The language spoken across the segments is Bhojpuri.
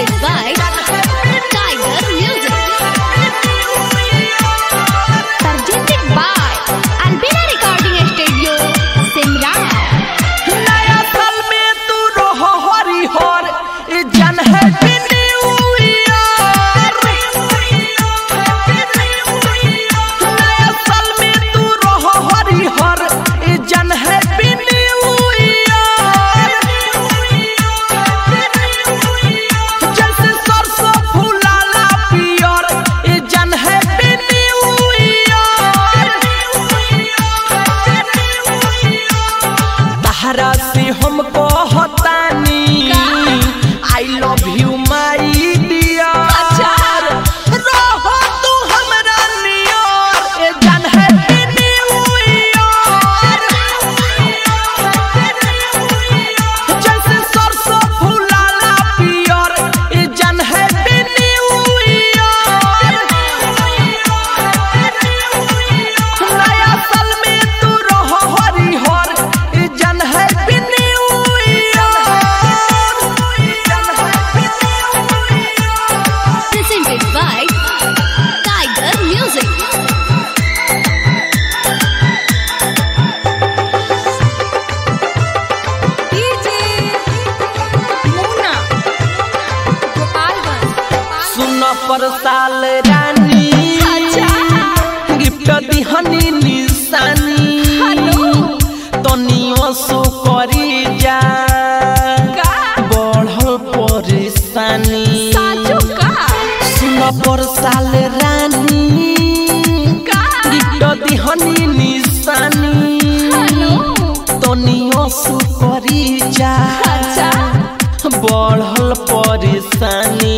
Presented by Tiger Music. Presented by Albina Recording Studio, Simran. नया साल में तू रहो हरिहर ई जन हैप्पी न्यू ईयर नया साल में तू रहो हरिहर ई जन हैप्पी न्यू ईयर जैसे सरसों फूलाला पियर ई जन हैप्पी न्यू ईयर तहरा से हम कहतानी I love you my dear रहो तू हमरा नियर ए जान हैप्पी न्यू ईयर जैसे सरसों फूलाला पियर ए जान हैप्पी न्यू ईयर नया साल में तू रहो हरिहर ई जन happy new year Presented by Tiger Music. सुन पर साल रानी गिफ्ट दिहनी निशानी तनियो सो करी जा बढ़ल परेशानी सुन पर साल रानी गिफ्ट दिहनी निशानी तनियो सो करी जा बढ़ल परेशानी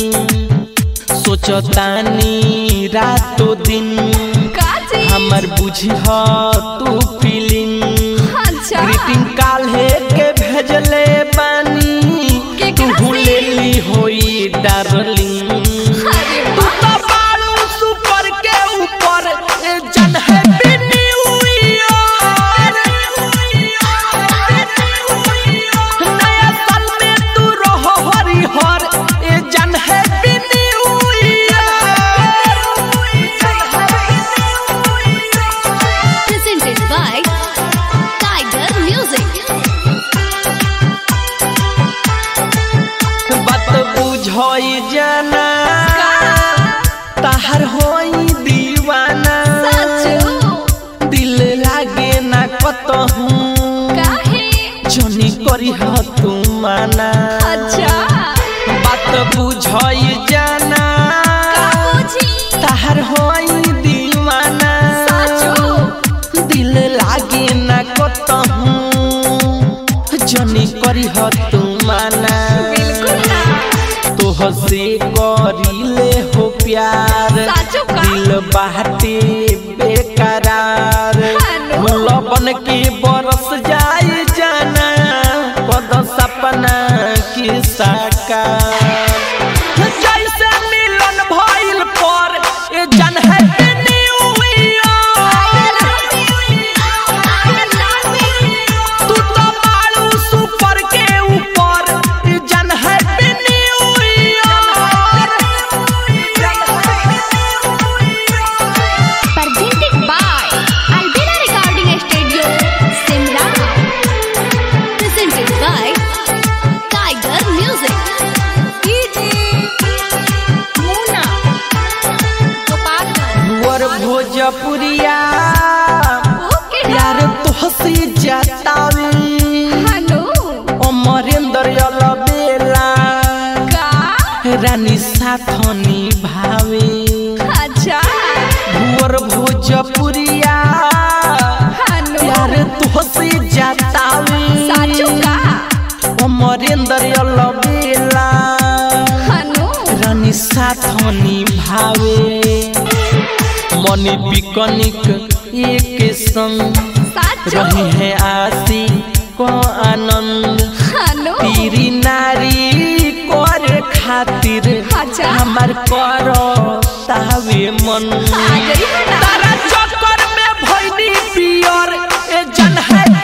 सोचतानी रातो दिन हमर बुझह तू फीलिंग ग्रीटिंग काल्हे के भेजले बानी के तू करा से? भूलेली होई डार्लिंग तू तो बालू सुपर के ऊपर ए जन हैप्पी न्यू ईयर नया साल में तू रहो हरिहर ए जन happy new year Presented by Tiger Music. बात बुझई जाना ताहर होई दीवाना दिल लागे ना कतहू जनी करी ह तू माना बात बुझई जाना ताहर होई दीवाना दिल लागे ना कतहू जनी करी ह तू माना तोह से करीले हो प्यार साचो का? दिल बाटे बेकरार हेलो। लबन के बरस जाए जाना पद सपना की साकार जैसे मिलन भइल पर ए जन हैप्पी न्यू ईयर तू तो बालू सुपर के ऊपर ए जन happy new year Presented by Albina Recording Studio, Simran. Presented by Tiger Music. वर भोजपुरिया प्यार तोहसे जतावे अमरेंद्र अलबेला रानी साथनी भावे भुवर भोजपुरिया प्यार तोहसे जतावे अमरेंद्र अलबेला रानी साथनी भावे मनी बिकनिक एक संग रही है आसी को आनंद पीरी नारी कर खातिर अच्छा। हमार करो तावे मन तारा चक्कर में भइनी पियर ए जन है